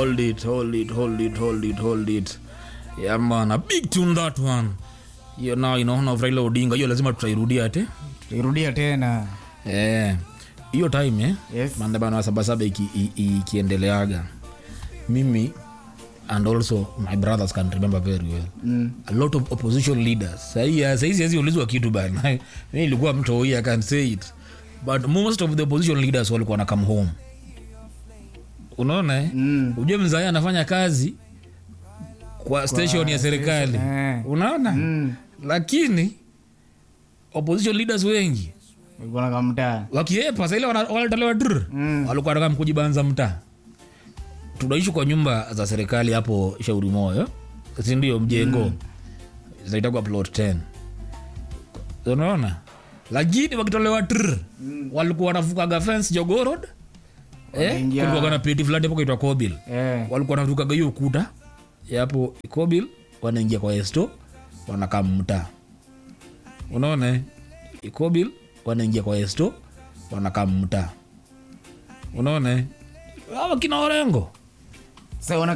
hold it hold it hold it hold it hold it yeah man a big tune that one hiyo nao inaona of Raila Odinga hiyo lazima tutairudia ate tuirudia tena eh hiyo time eh yes maandamano ya sabasaba iki- i- ikiendeleaga mimi and also my brothers can remember very well mm. a lot of opposition leaders sahii siwezi ulizwa kitu bana mi nilikuwa mtoi i can say it but most of the opposition leaders walikuwa na come home unaona eh? Mm. ujue mzaya anafanya kazi kwa station ya serikali eh. unaona Mm. lakini opposition leaders wengi ulikuwa na kamtaa wakiepa saile wanatolewa dr Mm. walikuwa nataka kujibanza mtaa tunaishi kwa nyumba za serikali hapo shauri moyo sindio mjengo mm. zinaitagwa plot 10 unaona lakini wakitolewa tr mm. walikuwa wanavukaga fence jogorod eh, Wanaingia- kulikuwa na peti fulani hapo kaitwa kobil eh. walikuwa wanavukaga hiyo ukuta ya hapo kobil wanaingia kwa esto wanakaa mtaa unaona eh? ikobil wanaingia kwa esto wanakaa mtaa unaona eh? hawa kina orengo sa